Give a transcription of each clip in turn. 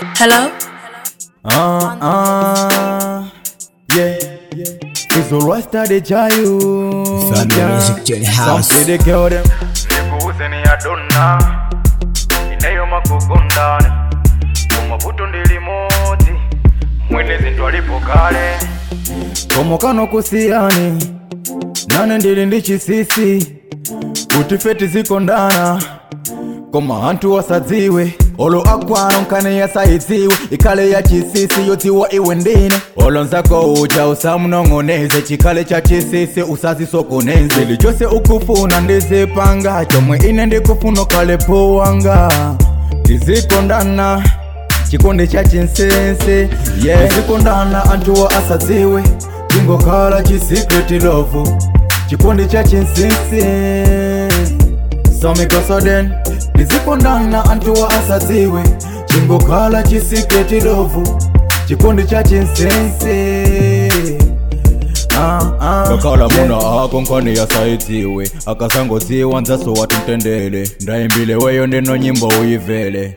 Hello? Ah, ah, yeah. It's alright started Jayu. Family music to the house. Some say they kill them. nikuuze ni adona ineyo makugondana mumavuto ndili moti mwene zinthu alipo kale komokano kusiyani nane ndili ndi chisisi kuti feti zikondana koma anthu wasadziwe olo akwano nkane yasayidziwe ikhale ya chisisi yodziwa iwe ndine olo nzako uja usamunong'oneze chikhale cha chisisi usazisokoneze ili chose ukufuna ndizipanga chomwe ine ndikufuna ukhale powanga tizikondana chikondi cha chinsense yeah. tizikondana anthuwa asadziwe tingokhala chisekreti love chikondi cha chinsense somikosoden tizikondana anthuwa asadziwe chingokhala chisekreti love chikondi cha chinsense Ah, ah, kakhala yeah. muna ako nkhani yasayidziwe akasangodziwa nzaso wati mtendele ndayimbile weyo ndeno nyimbo uyivele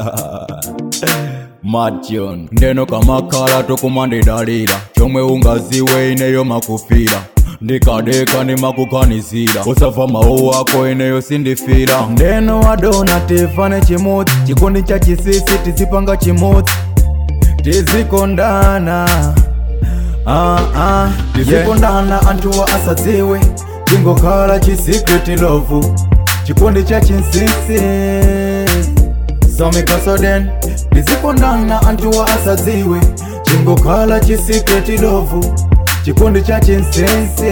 Matyon ndeno kamakhala tokumandidalira chomwe ungaziwe ineyo makufira ndikadeka ndimakukhanisira usava mawu ako ineyo sindifira ndeno wadona tifane chimodzi chikondi cha chisisi tizipanga chimodzi tizikondana ah, ah, tizikondana anthuwa asadziwe tingokhala chisekreti love chikondi cha chinsinsi somikasoden tizikondana anthuwa asadziwe chingokhala chisekreti love chikondi cha chinsinsi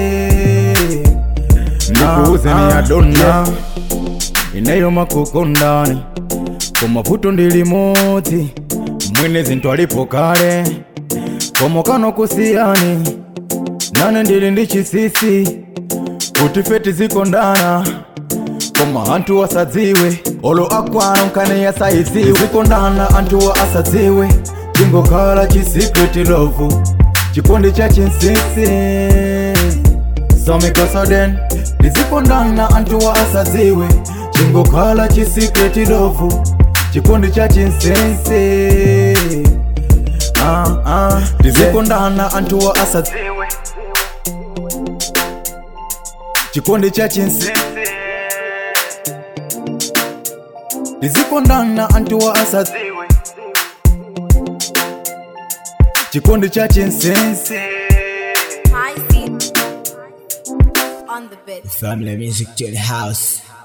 ndikuuze ni adona ineyo makukondani kumavuto ndili moti mwene zinthu alipo kale komokano kusiyani nane ndili ndi chisisi kuti feti zikondana koma anthu asadziwe olo akwano nkane yasayidziwe zikondana anthuwa asadziwe tingokhala chisekreti love chikondi cha chinsinsi somikosoden tizikondana anthuwa asadziwe chingokhala chisekreti love chikondi cha chinsinsi ah, ah, tizikondana anthuwa asadziwe chikondi cha chinsinsi tizikondana anthuwa asadziwe chikondi cha chinsinsi I see. On the bed. Family music to the house.